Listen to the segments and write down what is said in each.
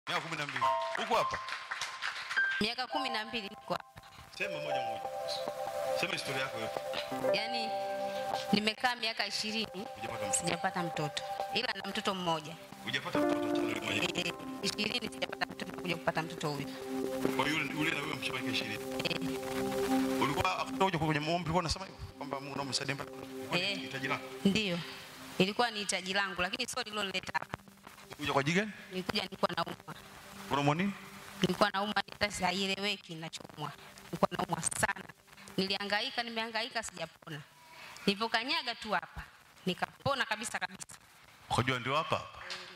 Miaka kumi na mbili. Uko hapa? Miaka kumi na mbili niko hapa. Sema moja moja. Sema historia yako yote. Yaani nimekaa miaka ishirini Hujapata mtoto. sijapata mtoto, ila na mtoto mmoja Hujapata mtoto tano mwenyewe. Eh, ishirini sijapata mtoto, kuja kupata mtoto huyu Kwa hiyo yule yule na wewe mshabaki 20. Eh, Ulikuwa akutoka kwenye maombi ulikuwa unasema hivyo kwamba Mungu naomba msaidie mpaka Eh. hitaji lako. Ndiyo, ilikuwa ni hitaji langu, lakini sio liloleta hapa. Kuja kwa jigani? Nilikuja nilikuwa naumwa, Unaumwa nini? nilikuwa naumwa hata haieleweki ninachomwa, nilikuwa naumwa sana. Nilihangaika, nimehangaika, sijapona. Nilipokanyaga tu hapa nikapona kabisa kabisa. Ukajua ndio hapa hapa.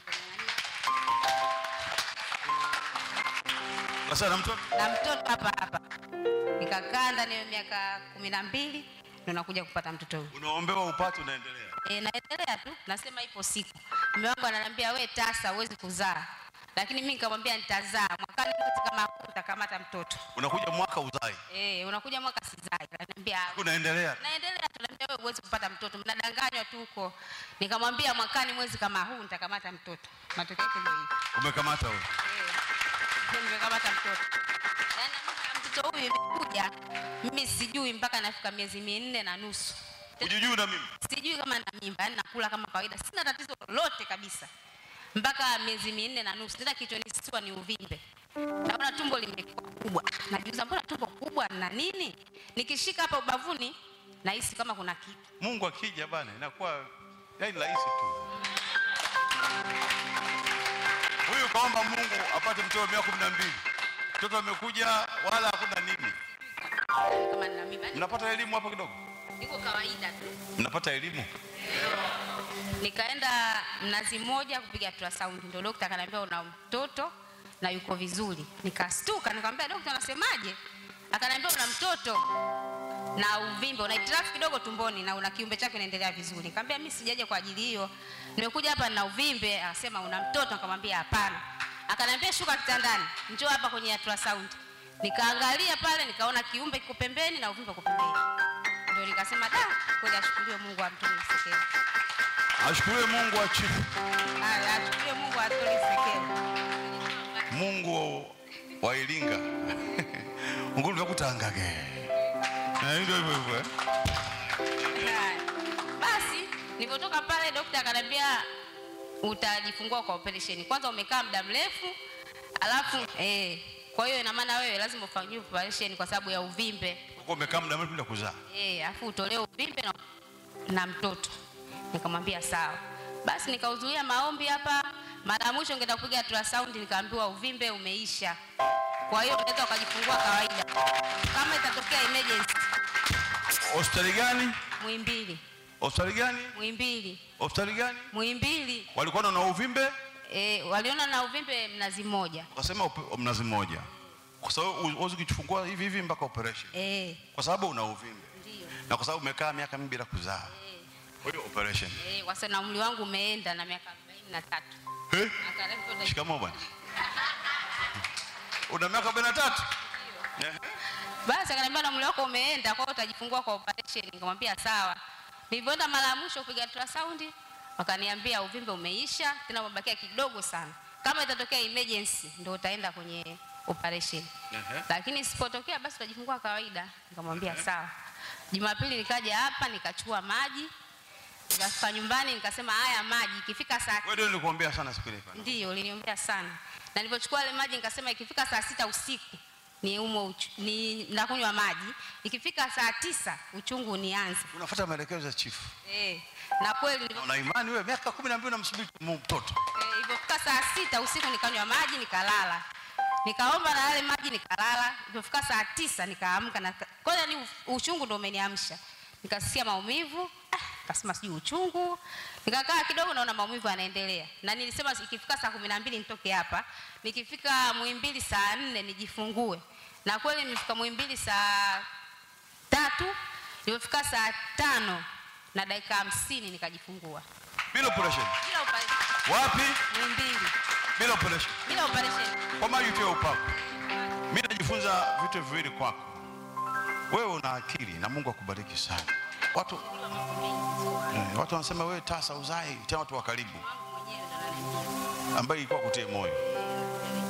Sasa na mtoto na mtoto hapa hapa, nikakaa ndani ya miaka kumi na mbili ndo nakuja kupata mtoto huyu. unaombewa upate unaendelea. E, naendelea tu, nasema ipo siku. Mume wangu ananiambia we tasa, huwezi kuzaa, lakini mimi nikamwambia nitazaa mwakani, mwezi kama huu nitakamata mtoto. Unakuja mwaka uzai. E, unakuja mwaka sizai, ananiambia Unaendelea. naendelea tu, naambia wewe huwezi kupata mtoto, mnadanganywa tu huko. Nikamwambia mwakani mwezi kama huu nitakamata mtoto. Matokeo yake ndio hivi. Umekamata wewe. Eh, nimekamata mtoto. Yaani mimi mtoto huyu imekuja, mimi sijui mpaka nafika miezi minne na nusu. Ujujui na mimi. Sijui kama na mimba, yani nakula kama kawaida, sina tatizo lolote kabisa mpaka miezi minne na nusu. Tena kichwanistua ni uvimbe, naona tumbo limekuwa kubwa. Najiuliza, mbona tumbo kubwa na nini? Nikishika hapa ubavuni nahisi kama kuna kitu. Mungu akija bana inakuwa yaani rahisi tu. Huyu kaomba Mungu apate mtoto miaka kumi na mbili. Mtoto amekuja wala hakuna nini. Kama nina mimba, yani Mnapata elimu hapo kidogo? iko kawaida tu. Mnapata elimu? Nikaenda Mnazi Mmoja kupiga ultrasound, ndio daktari akaniambia una mtoto na yuko vizuri. Nikastuka, nikamwambia daktari, anasemaje? Akaniambia una mtoto na uvimbe, una hitilafu kidogo tumboni na una kiumbe chake inaendelea vizuri. Nikamwambia mimi sijaje kwa ajili hiyo, nimekuja hapa na uvimbe. Akasema una mtoto, nikamwambia hapana. Akaniambia shuka kitandani, njoo hapa kwenye ultrasound. Nikaangalia pale, nikaona kiumbe kiko pembeni na uvimbe uko pembeni, ndio nikasema da, kweli ashukuriwe Mungu amtoe Msekela. Ashukuriwe Mungu wa chifu. Haya, ashukuriwe Mungu atoe Msekela. Mungu wa Iringa. Mungu ndakutangage. Na hivyo hivyo hivyo. eh? Haya. Basi nilipotoka pale daktari akaniambia utajifungua kwa operation. Kwanza umekaa muda mrefu, alafu eh, kwa hiyo ina maana wewe lazima ufanyiwe operation kwa sababu ya uvimbe. Uko umekaa muda mrefu bila kuzaa. Eh, alafu utolewe uvimbe na, na mtoto. Nikamwambia sawa. Basi nikahudhuria maombi hapa. Mara ya mwisho ningeenda kupiga ultrasound nikaambiwa uvimbe umeisha. Kwa hiyo unaweza ukajifungua kawaida. Kama itatokea emergency, Hospitali gani? Muhimbili, Hospitali gani? Muhimbili, Hospitali gani? Muhimbili. Walikuwa na uvimbe E, waliona na uvimbe Mnazi Mmoja. wakasema upe- mnazi mmoja. Kwa sababu huwezi kuchifungua hivi hivi mpaka operation. Eh, Kwa sababu una uvimbe. ndio. Na kwa sababu umekaa miaka mingi bila kuzaa. Kwa hiyo operation. Eh, kwa sababu na umri wangu umeenda na miaka 43. Eh? Akarefu Shikamoo bwana. Una miaka 43? Eh. Basi akaniambia na umri wako umeenda, kwa hiyo utajifungua kwa operation. Nikamwambia sawa. Nilivyoenda mara ya mwisho kupiga ultrasound, wakaniambia uvimbe umeisha, tena umebakia kidogo sana. Kama itatokea emergency ndio utaenda kwenye operation. Ehe. Lakini isipotokea basi utajifungua kawaida. Nikamwambia sawa. Jumapili nikaja hapa nikachukua maji. Nikafika nyumbani nikasema haya maji ikifika saa Wewe ndio nilikuambia sana siku ile. pale. Ndiyo, uliniombea sana. Na nilipochukua ile maji nikasema ikifika saa sita usiku ni umo uchu, ni nakunywa maji. Ikifika saa tisa uchungu unianze. Unafuata maelekezo ya chief. Eh. Na kweli Na nilipo- una imani wewe miaka 12 unamsubiri mtoto. eh, ilipofika saa sita usiku nikanywa maji nikalala. Nikaomba na yale maji nikalala. Ilipofika saa tisa nikaamka na kwanza ni uchungu ndio umeniamsha. Nikasikia maumivu, ah, nikasema sijui uchungu. Nikakaa kidogo naona maumivu yanaendelea. Na nilisema ikifika saa kumi na mbili nitoke hapa. Nikifika Muhimbili saa nne nijifungue. Na kweli nimefika Muhimbili saa tatu, ilipofika saa tano na dakika hamsini nikajifungua. Bila operation. Bila operation. Wapi? Muhimbili. Bila operation. Bila operation. Kwa maana yote ya upako. Mimi najifunza vitu viwili kwako. Wewe una akili na Mungu akubariki sana. Watu eh, watu wanasema wewe tasa uzai, tena watu wa karibu ambaye ilikuwa kutie moyo.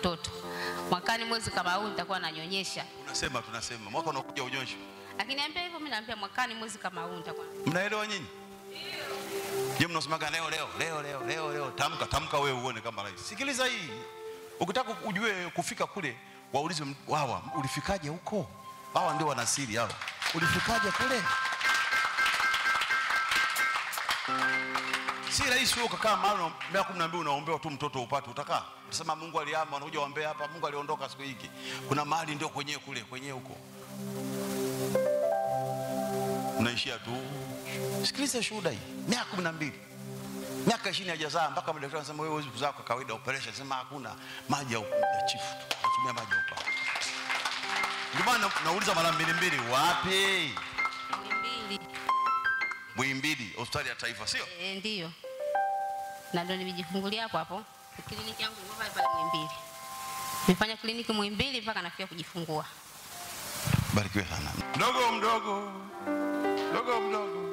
mtoto. Mwakani mwezi kama huu nitakuwa nanyonyesha. Unasema tunasema mwaka unakuja unyoshe. Akiniambia hivyo mimi naambia mwakani mwezi kama huu nitakuwa. Mnaelewa nyinyi? Je, mnasemaga leo leo leo leo leo leo tamka tamka wewe uone kama rais. Sikiliza hii. Ukitaka ujue kufika kule waulize m- wawa ulifikaje huko? Hawa ndio wana siri hawa. Ulifikaje kule? Si rahisi wewe ukakaa mahali una- miaka 12 unaombewa tu mtoto upate utakaa. Unasema Mungu alihama unakuja uombea hapa Mungu aliondoka siku hiki. Kuna mahali ndio kwenyewe kule kwenyewe huko. Unaishia tu. Sikiliza shuhuda hii. Miaka 12. Miaka 20 hajazaa mpaka madaktari wanasema wewe huwezi kuzaa kwa kawaida operation. Sema hakuna maji ya, ya chifu tu. Natumia maji ya upako. Ndio maana nauliza mara mbili mbili wapi? Mbili. Muhimbili, hospitali ya taifa sio? E, ndiyo. Na ndio nimejifungulia hapo hapo. Kliniki yangu ilikuwa pale pale Muhimbili. Nimefanya kliniki Muhimbili mpaka nafika kujifungua. Barikiwe sana. Mdogo mdogo. Mdogo mdogo.